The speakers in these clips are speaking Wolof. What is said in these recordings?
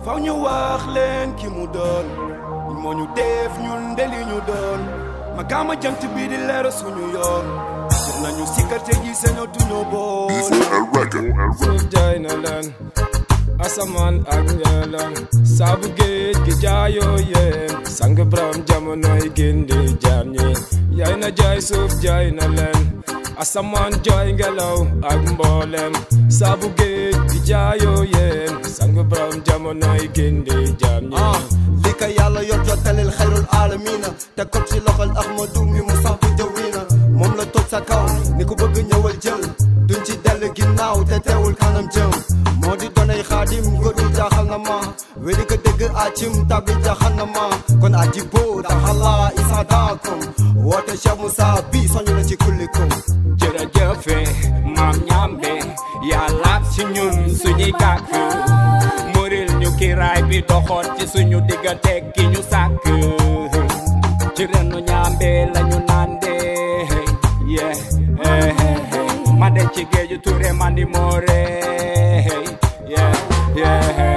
faw ñu wax leen ki mu doon moo ñu def ñun ndeli ñu doon ma kaama jant bi di leer suñu yoon jël nañu sikkarte ji sañatuñu boon suuf jaay na leen asamaan ak ngeelam saabu géej gi jaayoo yéen sang borom jamonoy gindi jaam ñi yaay na jaay suuf jaay na leen asamaan jooy ngelaw ak mboolem saabu géej gi jaayoo yéen sang borom jamonoy gindi jaam ñi ah li ka yàlla yor jottalil xayrul aalamiina te ko ci loxol ahmadu mi mu sax bu jawina moom la toj sa kaw ni ku bëgg ñëwal jël duñ ci dell ginnaaw te teewul kanam jëm moo di donay xaadim góor gi jaaxal na ma wéri ko dëgg acim tabi jaaxal na ma kon aji boo daxala isa daakum woote Cheikh Moussa bi soñu la ci kullikum jërëjëfe maam ñambe yàlla ci ñun suñuy kàkk muril ñu kiraay bi doxoon ci suñu diggante ki ñu sàkk ci renu ñambe lañu nande ye ma de ci géeju ture mandi moore ye ye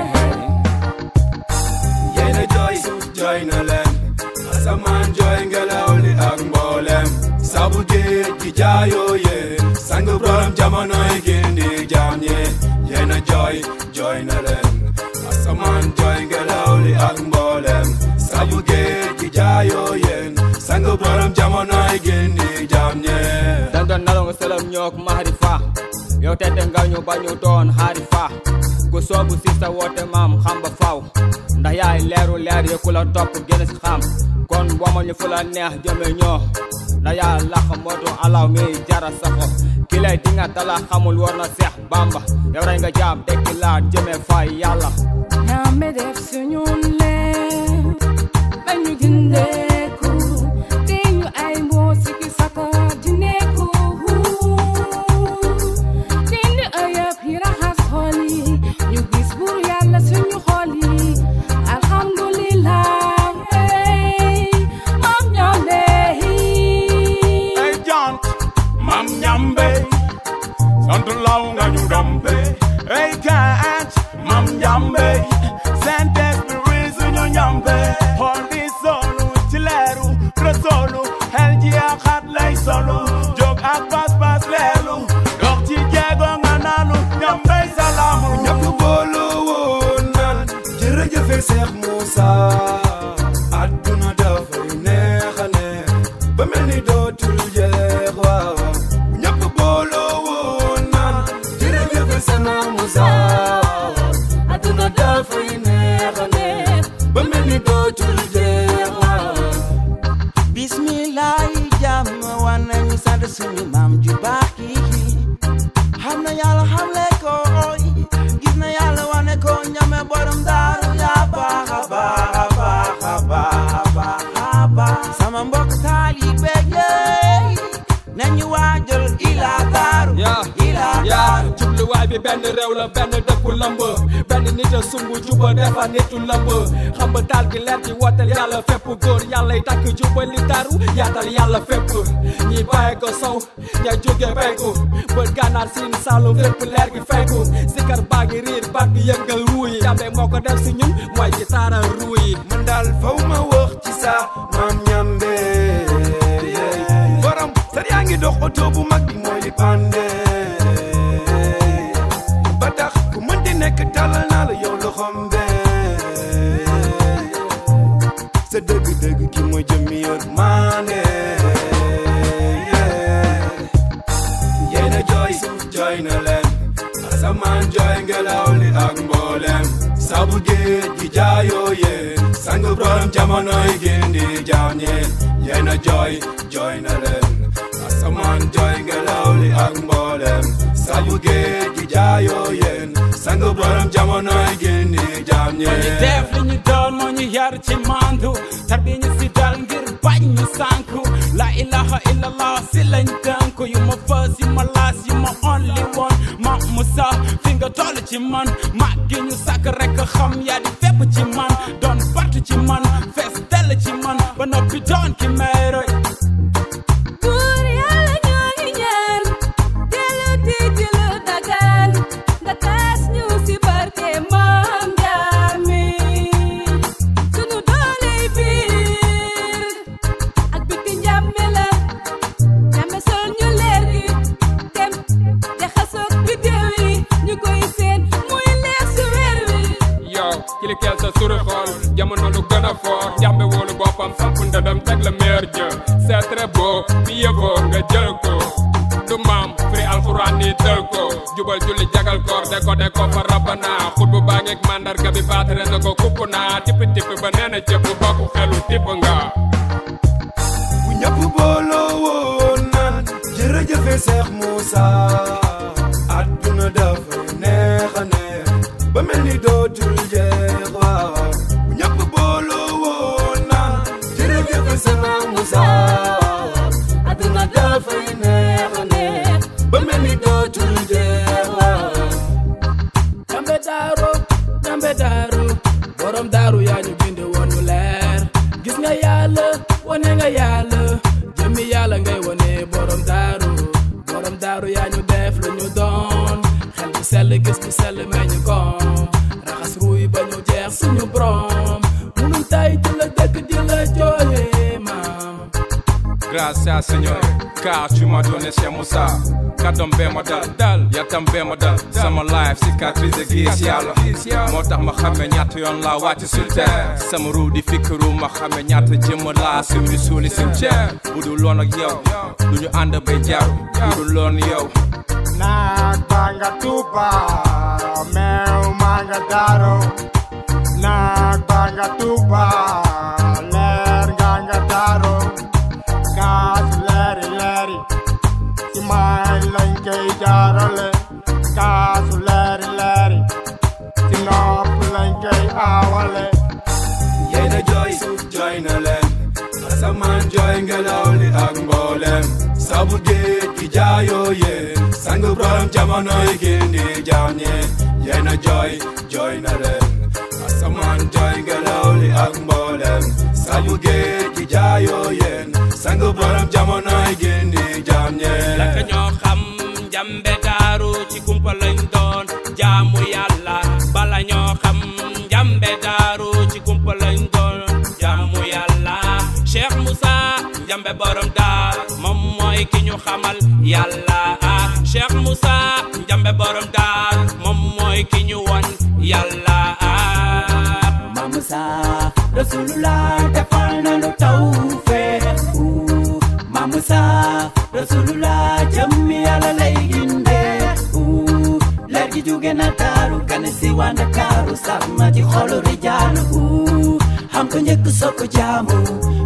yéena jooy suuf jooy na leen asamaan jooy ngelaw li ak mboolem sabu géej gi jaayoo yéen sang borom jamonoy gindi jaam ñi yéena jooy jooy na leen asamaan jooy ngelaw li ak mboolem sabu géej gi jaayoo yéen sang borom jamonoy gindi jaam ñi dan doon nalaw nga sëlam ñook mahari fa yow tete nga ñu ba ñu doon xaari fa ku soobu si sa woote maam xam ba faw ndax yaay leeru leer yi ku la topp génn si xam kon womal ñu fu la neex jëme ñoo ndax yaa lax mootu alaw mi jara saxo ki lay dinga tala xamul war na seex bamba yow rey nga jaam tekki laa jëme fay yàlla ñaame def suñu leer ba ñu gindeeku te ñu ay mboo sikki saka jineeku dindi ëyëb yi raxas xol yi ñu gis bur yàlla suñu xol yi alhamdulillah hey moom ñaame ay jant mam ñambe sant law nga ñu dombe ay kaat mam ñambe saint esprit suñu ñambe xool di solu ci leeru resolu xel ji ak xat lay solu jóg ak pas pas leelu dox ci jeego nga naanu ñambe salaamu ñëpp booloo woon naan jërëjëfe Seex Muusa àdduna dafay neex a neex ba mel ni dootul jeex waaw ñëpp booloo woon naan jërëjëfe Seex Muusa àdduna dafay neex a neex ba mel ni dootul jeex waaw bismillahi jàmm wan nañu sant suñu maam ju baax yi xam na yàlla xam le ko gis na yàlla wane ko ñame borom daaru yaa baax a baax a baax a baax a baax a baax sama mbokk taalibe yi nañu waajal ila daaru yaa ila yaa daaru jubluwaay bi benn réew la benn dëkku lamb benn nit a sumb juba defa nitu lamb xam ba taal gi leer gi wootal yàlla fépp góor yàlla yi takk jubali daru yaatal yàlla fépp ñi bàyyi ko sow ña jóge penku bët gànnaar siin saalum fépp leer gi fenku sikar baa ngi riir baat bi yëngal ruu yi jàmbe moo ko def si ñun mooy ci taara ruu yi man daal faw ma wax ci sa maam ñambe borom sar yaa ngi dox oto bu mag bi mooy li pande ba tax ku mën di nekk talal naa la yow loxom be sa dëgg-dëgg ki mooy jëmmi yor maane yéena jooy suuf jooy na leen asamaan jooy ngelaw li ak mboolem sabu géej gi jaayoo yéen sang borom jamonoy gindi jaam ñeen yéena jooy jooy na leen asamaan jooy ngelaw li ak mboolem sabu géej gi jaayoo yéen sang borom jamonoy gindi jaam ñu ñeen def li ñu doon moo ñu yar ci mandu tarbi ñu si dal ngir bañ ñu sànku la ilaha illallah si lañ tënku yu ma fës yu ma laas yu ma only one ma musa fi nga toll ci man mag gi ñu sàkk rek xam yaa di fépp ci man doon partu ci man fees dell ci man ba noppi doon ki may roy Buur yàlla ñoo ngi ñaan dellu di lu dagaan nga taas ñu si barke maam Jaame kilikeel sa suri xool jamono lu gën a fort njàmbe wóolu boppam samp ndëndam teg la meer jë c'est très beau mieux vaut nga jël ko du maam firi alxuraan ni tël ko jubal julli jagal koor de ko de ko fa rabbana xut bu baa ngeeg mandarga bi baatare na ko kupp naa tippi tippi ba nee na cëpp bokku xelu tipp nga bu ñëpp booloo woon naan jërëjëfe Seex Muusa àdduna dafa neex a neex ba mel ni dootul jeex waaw bu ñëpp booloo woon naan jërëjëfe Seex Muusa àdduna dafay neex a neex ba mel ni dootul jeex waaw Jambe daaru jambe daaru borom daaru yaa ñu bind woon mu leer gis nga yàlla wane nga yàlla jëmmi yàlla ngay wane borom daaru borom daaru yaa ñu def lu ñu doon xel bu sell gis bu sell meññ koom raxas ruuy ba ñu jeex suñu borom munul tay di la dëkk di la jooyee maam Gracias Señor car tu m'as donné Cheikh Moussa kàddoom bee ma dal dal yatam bee ma dal sama life cicatrice gis yàlla moo tax ma xame ñaata yoon laa wàcc sur terre sama ruu di fikkiru ma xame ñaata jëmm laa suuli suuli cimetière bu dul loon ak yow du ñu ànd bay jaar bu dul loon yow Naag baa nga Tuuba meew maa nga Daaro naag baa nga Tuuba leer nga nga Daaro kaas leeri leeri ci may lañ koy jaarale kaasu leeri leeri ci nopp lañ koy aawale yéen a jooy suuf jooy na leen asamaan jooy ngelaw li ak mboolem sabu géej gi jaayoo yéen sang borom jamono yi gindi jaam ñi yéen a jooy jooy na leen asamaan jooy ngelaw li ak mboolem sabu géej gi jaayoo yéen sang borom jamono yi gindi jaam ñi laka ñoo xam njambe daaru ci kumpa lañ doon jaamu yàlla bala ñoo xam njambe daaru ci kumpa lañ doon jaamu yàlla Cheikh Moussa njambe borom daar moom mooy ki ñu xamal yàlla ah Cheikh Moussa njambe borom daar moom mooy ki ñu won yàlla ah Mamusa Rasulullah defal na lu tawfeex Ooh, Mamusa Rasulullah jëmmi Yàlla lay gindee Ooh, leer gi jóge na daaru gane si waa Ndakaaru sax ma ci xolu rijaalu Ooh, xam ko njëkk soo ko jaamu